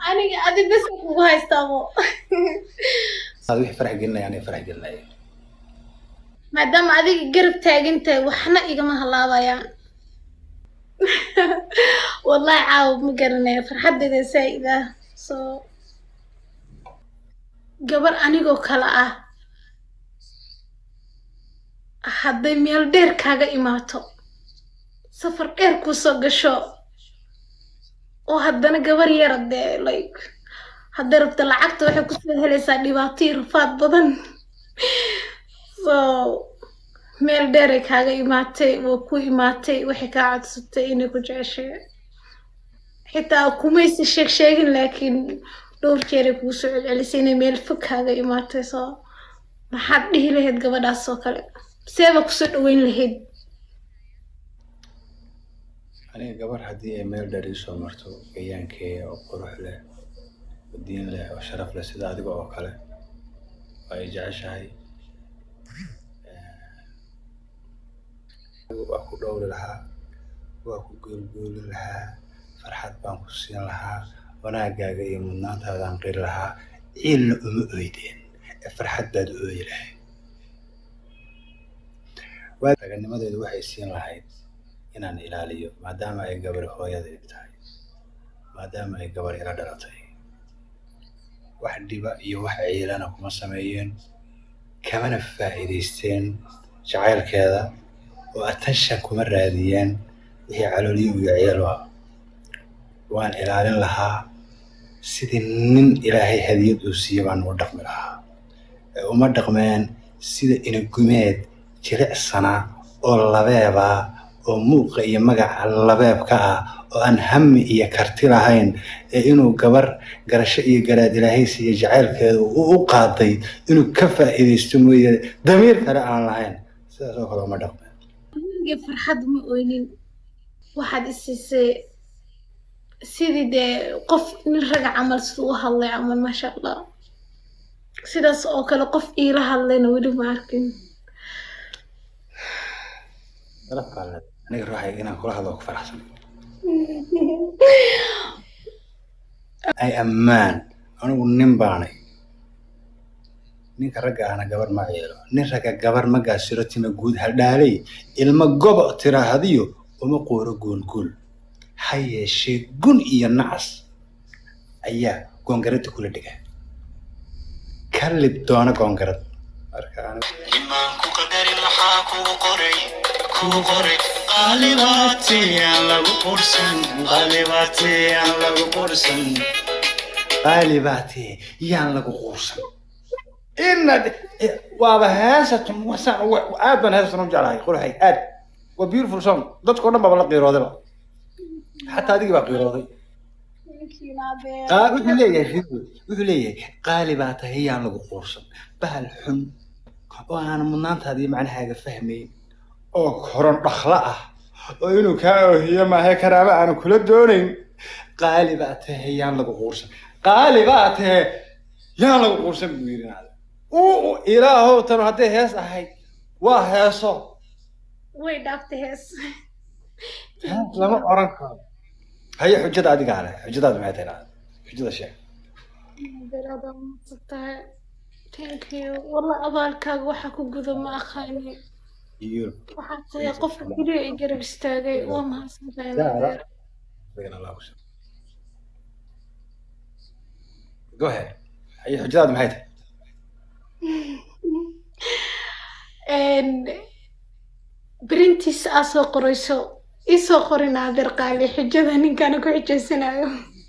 aniga adi bes kugu haystaabo aad wixii farax gelinaya anay farax gelinaya maadaama adiga garab taagantahay waxna igama halaabayaan wallahi caawa ma garanaya farxaddeeda saa'ida soo gabar anigoo kale ah hadday meel dheer kaaga imaato safar dheer kusoo gasho oo haddana gabar yara dee like hadday rabto lacagta waxay kusoo helaysaa dhibaato iyo rafaad badan so meel dheeray kaaga imaatay waa ku imaatay waxay kaa codsatay inay ku jeceshay xitaa kumaysi sheeg sheegin laakiin dhowr jeeray kugu soo celcelisay inay meel fog kaaga imaatay so maxaad dhihi lahayd gabadhaas oo kale seeba kusoo dhaweyn lahayd aniga gabar haddii ay meel dheer iisoo marto gayaankeeya oo qurux leh oo diin leh oo sharaf leh sida adiga oo kale waa ay jeceshahay waa ku dhowri lahaa waa ku goolgooli lahaa farxad baan ku siin lahaa wanaagaaga iyo mudnaantaadaan qiri lahaa ciilna uma oydeen ee farxad baad u ooyi lahayd raganimadeedu waxay siin lahayd inaan ilaaliyo maadaama ay gabar hooyadayda tahay maadaama ay gabar ila dhalatay wax dhiba iyo wax ciilana kuma sameeyeen kamana faa'iidaysteen jacaylkeeda oo attention kuma raadiyeen wixii calooliyo iyo ciilo ah waan ilaalin lahaa sidii nin ilaahay hadiyad uu siiye baan ugu dhaqmi lahaa ee uma dhaqmeen sida inagumeed jilicsana oo labeeba oo muuqa iyo magaca labeebka ah oo aan hami iyo karti lahayn ee inuu gabar garasho iyo garaad ilaahay siiye jacaylkeeda uu u qaaday inuu ka faa'iidaysto mooye damiir kale aan lahayn sidaas oo kale uma dhaqmeen aniga farxad ma oynin waxaad isiisay sidii dee qof nin raga camal siduu u hadlay camal maasha allah sidaas oo kale qof iila hadlayna weli ma arkin aniga ruuxayga inaan kula hadlo ku faraxsan ay ammaan anigu nin baanay ninka ragga ahna gabar ma cielo nin ragga gabar ma gaasiro tima guud hadhaalay ilma gobo tiraahadiyo uma qooro goolgool ha yeeshee gun iyo nacas ayaa goongaradda kula dhiga ka lib doona goongarad marka anigu imaanku qadarin maxaa kugu qoray kugu qoray qaalibaatiyaan lagu qursan qaalibaatiyaan lagu qursan qaali baa tee yaan lagu quursan inaad waaba heesatan wasaan aad baan heesatan u jeclahay qurxay aad waa beautiful song dadkao dhan baaba la qiiroodayba xataa adigii baa qiirooday Qaa- wuxuu leeyahay fiigu wuxuu leeyahay qaali baa tahay yaan lagu quursan bahal xun oo aan mudnaantaadii macnahaaga fahmayn oo koron dhakla ah oo inuu kaa oohiyo maahe karaama aanu kula doonayn qaali baa tahay yaan lagu quursan qaali baa tahay yaan lagu quursan buu yidhi nacda uu ilaahow tanu hadday hees ahayd waa heeso way dhaaftay hees hees lama oran karo haye xujada adigaa leh xujadaadu maxay tahay nacda xujada sheeg beeraada maadsantahay thank you walla abaalkaaga waxaa ku guda ma aqaani iyo waxaa tahay qofka keliya ay garab istaagay waa mahadsantahay Zara. naadeer Been Allah ku shukr. Go ahead. Haye xujadaadu maxay tahay berintiis aa soo qorayso isoo qorin naadeer qaali xujada ninkaana ku xujaysanayo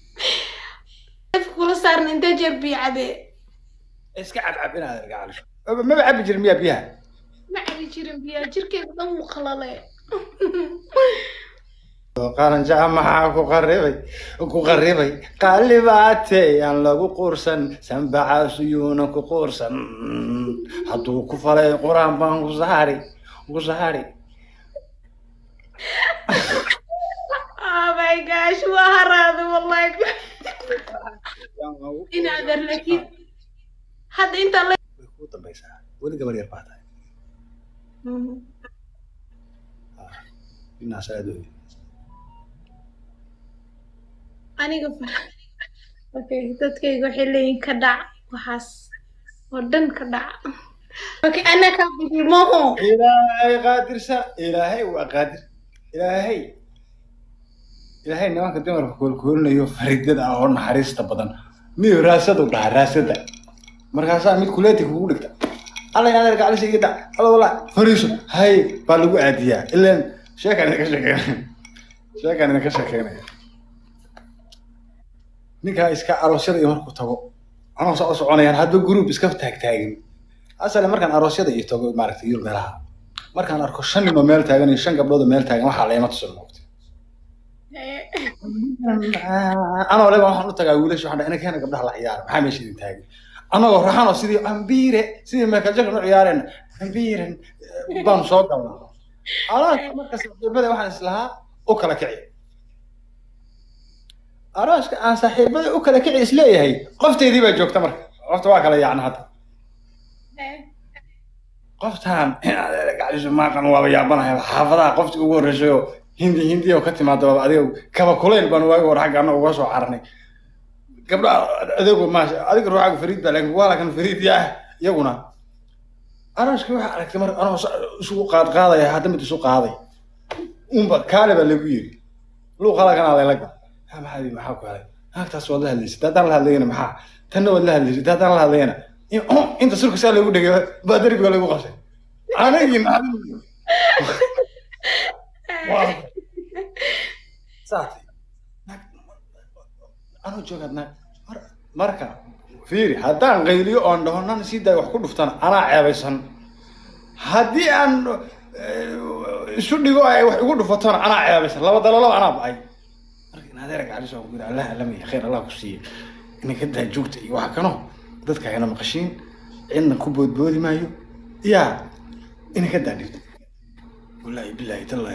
kula saarna intee jeer biyo cabee iska cabcab inaad argacalisho maba cabi jirin miyaa biyaha ma cabi jirin biyaa jirkeeda dhan wuu qalale qaranjaca maxaa ku qaribay ku qaribay qaalibaate aan lagu quursan sanbacaas yuuna ku quursan hadduu ku falay qur-aan baan ku saari ku saari oh my gosh waa haraada wallahi inaadeer laakiin hadda intaa la way kuu dambaysaa weli gabar yar baa tahay inaas aad u aniga far- okay dadkayga waxay leeyihin ka dhac waxaas oo dhan ka dhac okay anaa kaa bigi maho ilaahay qaadirsa ilaahay waa qaadir ilaahay ilaahay nimanka dumarka koolkoolinayo faridada ah oo naxariista badan miyo raasadu dhaha raasada markaasaa mid kuleeti kugu dhigta alla inaad adeer gaclisha iga dhac alla walaa fariiso hay baa lagu aadiyaa ilaan sheekaan idinka sheekeynaya sheekaan idinka sheekeynaya ninkaa iska aroosyada iyo markuu tago anoo soo soconayaan hadba group iska taagtaagin asale markaan aroosyada iyo tago maaragtay yurub meelaha markaan arko shan nin oo meel taagan iyo shan gabdhood oo meel taagan waxaa leema tusan moogta anoo leba waxaan u tagaa wiilasha waxaan dhahay keena gabdhaha la ciyaara maxaa meesha idin taagan anagoo raxanoo sidii ambiire sidii michael jackson u ciyaareen ambiiren baanu soo galnaa arooska marka saaxiibada waxaan islahaa u kala kici arooska aan saaxiibada u kala kici isleeyahay qofteedii baa joogta marka qofta waa kala yaacna hadda qoftaan gacdisu maaqan waaba yaabanahay xaafadaha qofti ugu horreysay oo hindi hindi oo ka timaada waaba adiga kaba kulayl baan waagi hore xagga annaga uga soo cararnay gabdha adeegu maasha adiga ruuxaaga fariid baa laakiin waa lakan fariid yaa iyaguna arooskii waxaa aragtay marka anoo isugu qaad qaadaya hadda mid isu qaaday unba kaale baa lagu yiri luuq halakanaa layla gal ha maxaa maxaa ku helay naagtaas waad la hadlaysay haddaan la hadlayana maxaa tanna waad la hadlaysay haddaan la hadlayana inta surka saa lagu dhegay baa derbiga lagu qabsay anagii naxdin saatay anoo joogaad naag marka fiiri haddaan qayliyo oon dhaho nan sii daay wax ku dhuftana anaa ceebaysan haddii aan isu dhigo ay wax igu dhufatona anaa ceebaysan laba dalolaba anaa ba-ay marka in adeera gacdiso aan ku yidhi allah alamaya khayr allah ku siiye inanka daa joogta iyo waxa kano dadka hayna maqashiin cidna ku boodboodi maayo yaa inanka daa dhigto wallaahi bilaahi tallaahi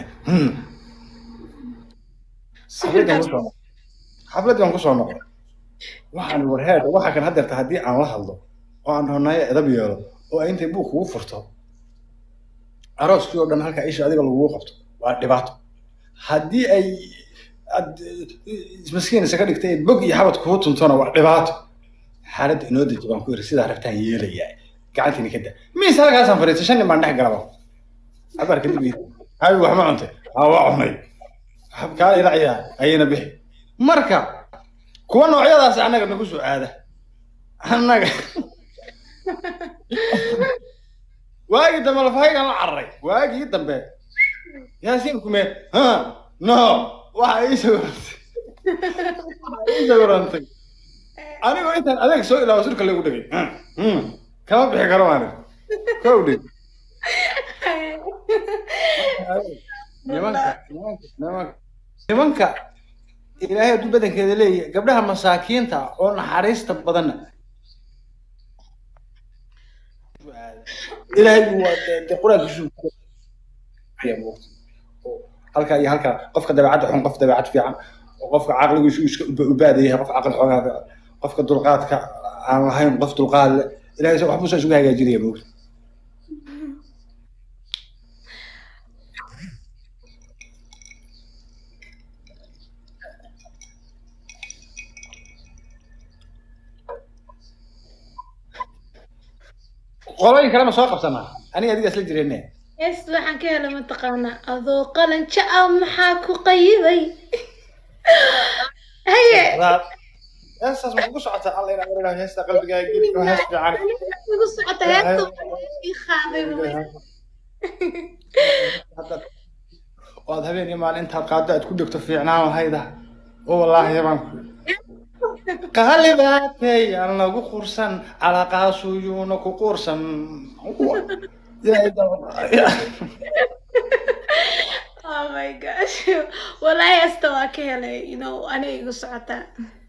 xafladii aan kusoo noqday waxaan warheed waxa kan hadeerta haddii aan la hadlo oo aan dhahonaayo edab yeelo oo ay intay buug kugu furto arooskii oo dhan halkaa isha adiga lagugu qabto waa dhibaato haddii ay ad maskiin isaga dhigtay bog iyo xabad kugu tuntona waa dhibaato xaaladda inoo deji baan ku yiri sidaa rabtaan yeelayaa gacantiina ka da miis halkaasaan fadhiistay shan nin baan dhex galaba abaar kadib habi wax ma cuntay haa waa cunay kaala ila ciyaar ayayna bixi marka kuwa noocyadaas annaga nagu soo aada annaga waagii dambe lafahaygan la cararay waagii dambe yaasiin kume ha no waxa ii sawirantay waxa ii sawirantay anigoo intaan adeeg soo ilaawo surka lagu dhegay kama bixi karo maanin kowdhe nimanka nimanka nimanka nimanka ilaahay hadduu badankeeda leeyahay gabdhaha masaakiinta oo naxariista badanna ilaahay waa de qur-aankiisu halkaa iyo halkaa qofka dabeecadda xun qof dabeecad fiican qofka caqligiisu iska ubaadayahay qof caqli xoogaa fiican qofka dulqaadka aan lahayn qof dulqaad le ilahay waxbuu saa isugu hagaajinaya moogta qolooyin kale ma soo qabsanaa aniga adiga isla jirene yes waxaan ka helay mataqaanaa adoo qalan jaca maxaa ku qayiday haye heestaas ma kugu socotaa alla inaa wareegaa heesta qalbigaaga geli oo hees fiican igu socota heesta ii qaaday hadda waad habeen iyo maalin intaad qaado aad ku dhegto fiicnaan lahayda oo wallaahi baan ku qaalibaatay aan lagu qursan calaqaasuyuuna ku qursan oh my gosh wallahi heesta waa ka helay you know aniga igu socotaa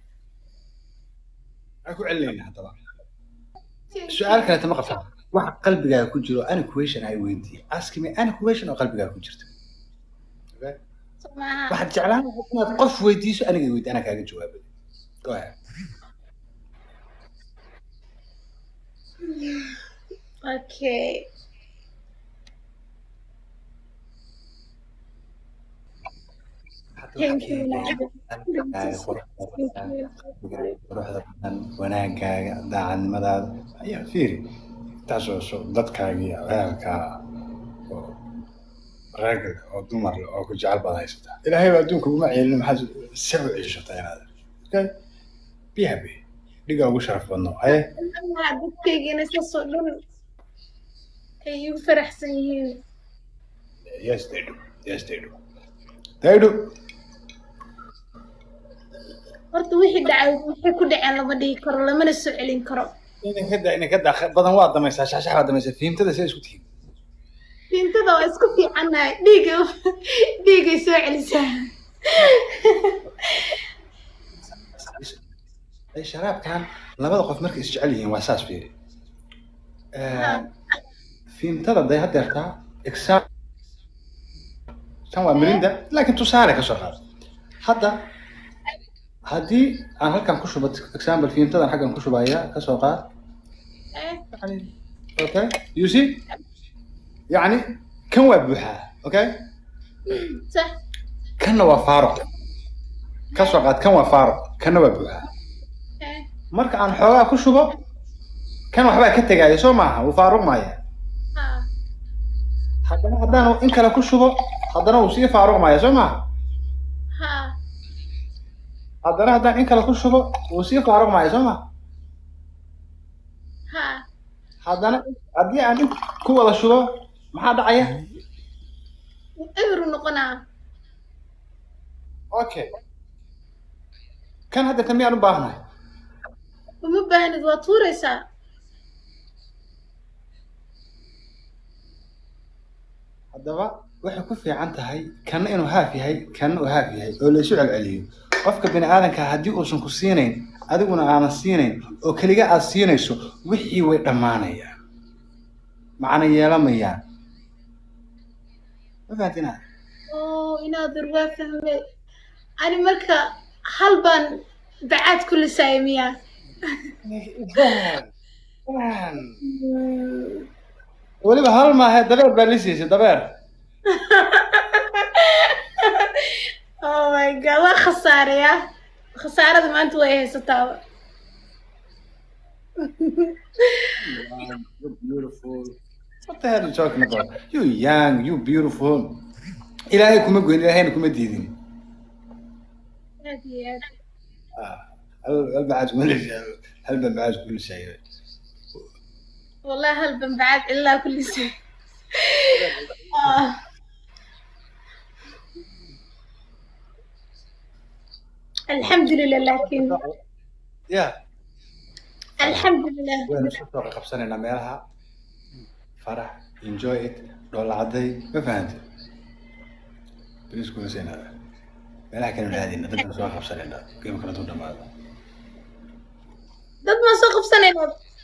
aan ku celinayna haddaba su-aal kaleeta ma qabtaa waxa qalbigaaga ku jiro ani question ay weydiiye ask me ani question oo qalbigaaga ku jirta maaha waxaad jeclaan lahayd inaad qof weydiiso aniga weydi anaa kaaga jawaabay go ahead okay Thank you, Qalbigaaga quruxda badan, quruxda badan wanaagaaga daacadnimadaada ayaa fiiri intaasoo so dadkaaga iyo ahalkaa oo rag leh oo dumar leh oo ku jecel baad haysataa ilaahay baa adduunka uma ceelin maxaad se u ceshataa inaad okay be happy dhiga ugu sharaf badno aye dadkaygana saasoo dhan ay igu faraxsan yihiin yes they do yes they do they do horta wixii dhacay waxay ku dhaceen lama dhihi karo lamana soo celin karo idinka da idinka da badan waa damaysaa shaxshax waa damaysaa fiimtada see isku tihiin diintada waa isku fiicannahay dhiiga dhiigay soo celisaa ay sharaabkan labada qof markay isjecel yihiin waa saas fiiri fiimtada day hadeertaa exam tan waa mirinda laakiin tusaale ka soo qaad hadda haddii aan halkan ku shubo example fiimtadan xaggan ku shubaya ka soo qaad يعني اوكي يو سي يعني كان waa buuxaa okay sax kanna waa faaruq ka soo qaad kan waa faaruq kanna waa buuxaa eh, marka aan xoogaa ku shubo kan waxbaa ka tegaya soo maaha wuu faaruq maaya ha haddana haddaan in kale ku shubo haddana wuu sii faaruq maaya soo maaha ha haddana haddaan in kale ku shubo wuu sii faaruq maaya soo maaha ha haddana haddii aan in ku wada shubo maxaa dhacaya eberu noqonaa okay kan hadda miyaan u baahnahay uma baahnid waa tuuraysaa haddaba waxay ku fiican tahay kanna inuu haaf yahay kanna uu haaf yahay oo la isu celceliyo qofka bini aadanka haddii uusan ku siinayn adiguna aanan siinayn oo keliga aad siinayso wixii way dhammaanayaan macna yeelamayaan ma fahantina oo inaadur waa fahmay ani marka hal baan bacaad ku lisaaya miyaa weliba hal maahe dabeer baa lisiisay dabeer oh my god waa khasaaraya khasaarada maanta way haysataaba you beautiful what the hell are you talking about you young you beautiful ilaahay kuma goyn ilaahayna kuma diidin aad iyo aad hal hal bacaad kuma lisay hal baa bacaad ku lisay والله هل بعد إلا كل شيء آه. الحمد لله لكن ya الحمد لله waynu isku soo qabsanaynaa meelaha farax enjoy it dhoola cadday ma fahante balisku lisaynaada meelaha kale raadina dadka soo qabsanaynaa geemkana tu dhamaado dad ما سوق بسنة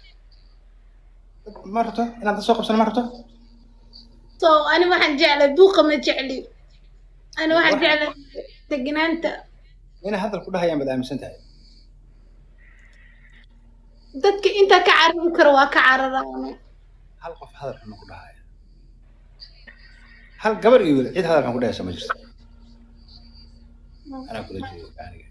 ma rabto inaad dad soo qabsano ma rabto so أنا ما حنجعل دوقة ما جعلي أنا ما حنجعل تجنانتا inay hadal ku dhahayaan baad aaminsan tahay dadka inta ka carabi karo waa ka cararaan hal qof hadal xun ma ku dhahaya hal gabar iyo wiil cid hadal xun ku dhahaysa ma jirto anaa kula jeedo aniga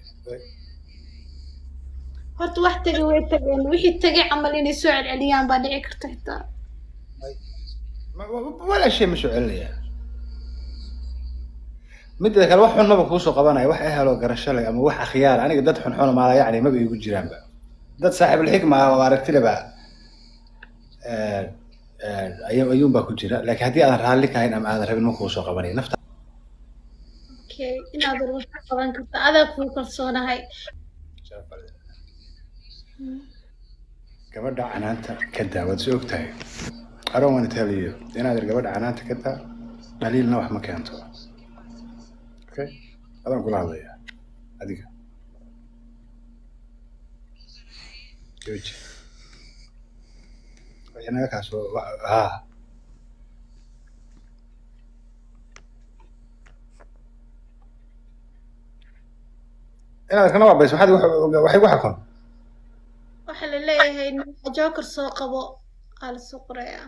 horta wax tagay way tageen wixii tagay camal inay soo celceliyaan baa dhici karta xitaa Ma- wa- walaa shay ma soo celinaya midda kale wax xun maba kuusoo qabanaya wax eheloo garasho leh ama wax akhyaar aniga dad xun xun maala yacni maba iigu jiraanba dad saaxiibulxikma ah oo aragtileba ayuu ayuunbaa ku jira laakiin haddii aadan raalli ka hayn ama aadan rabin ma kuusoo qabanaya nafta okay inaad wax ka qaban karta adaa kuu kalsoonahay gabadha canaanta ka daa waad soo ogtahay I don't want to tell you inaad ir gabadha canaanta ka daa dhaliilna wax ma keento okay adaan kula hadlaya adiga jooji wixii naga kaasoo wa- haa inaad kana waabayso maxaad igu- waxay igu xakun waxaa la leeyahay ninka joker soo qabo aa la soo qorayaa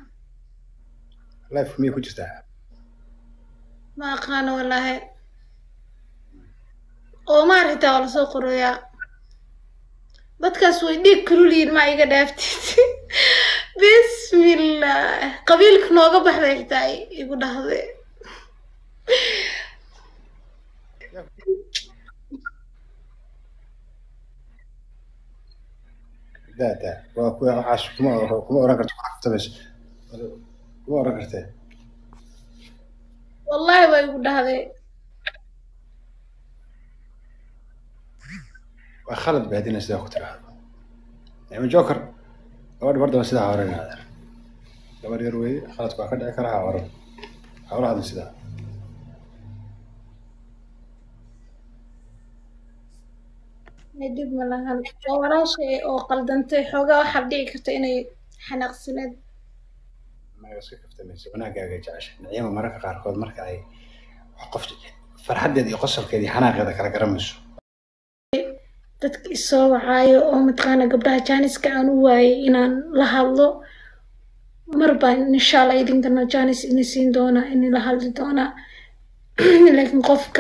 life miyay ku jirtaa ma aqaano wallaahi oo maaragtaa waa lasoo qorayaa dadkaas way dhiig kaluliyiin maa iga dhaaftid bismillah qabiilka nooga baxday xitaa igu dhahde daa daa waa kuwa waxaas kuma kuma oran karto kuna kaftamayso kuma oran kartee wallahi waa igu dhahday waa khalad ba haddina sidaa ku tiraahdo nicmo joker gabadha bardaba sidaa hore inaadeer gabar yar weeye khaladku waa ka dhici karaa ha oran hawlahadan sidaa dhib ma lahan waa walaashay oo qaldantay xoogaa waxaa dhici karta inay xanaaqsaneed maga iska kaftamayso wanaagaaga jecesha nicimo mararka qaarkood marka ay wax qof farxaddeeda iyo qosolkeeda iyo xanaaqeeda kala garamayso dadka isoo wacaayo oo mataqaana gabdhaha jaaniska aan u waayay inaan la hadlo mar baan insha allah idinkana jaanis ini siin doonaa ini la hadli doonaa laakiin qofka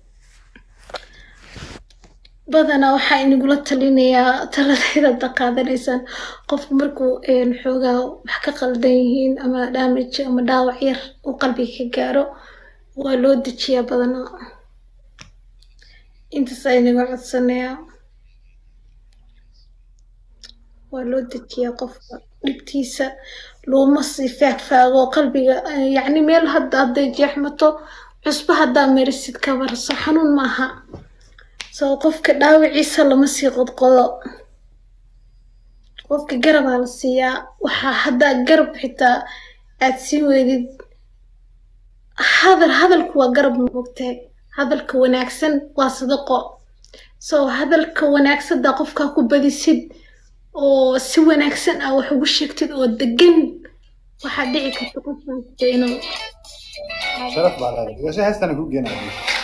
badanaa waxaa inagula talinayaa taladayda hadda qaadanaysaan qofku markuu xoogaa wax ka qaldan yihiin ama damage ama dhaawac yar uu qalbiga ka gaaro waa loo dejiyaa badanaa intaas aynaga codsanayaa waa loo dejiyaa qofka dhibtiisa looma sii faagfaago qalbiga yacni meel hadda hadday jeexmato cusbo haddaa marisid ka barso xanuun maaha soo qofka dhaawiciisa lama sii qodqodo qofka garabaa la siiyaa waxaa haddaa garab xitaa aad siin weydid hadal hadalku waa garab moogtahay hadalka wanaagsan waa sadaqo soo hadalka wanaagsandaa qofkaa ku badisid oo si wanaagsan ah wax ugu sheegtid oo degan waxaa dhici karta qofkaasta inuu sharaf baa leedahay si heestana ku geenaya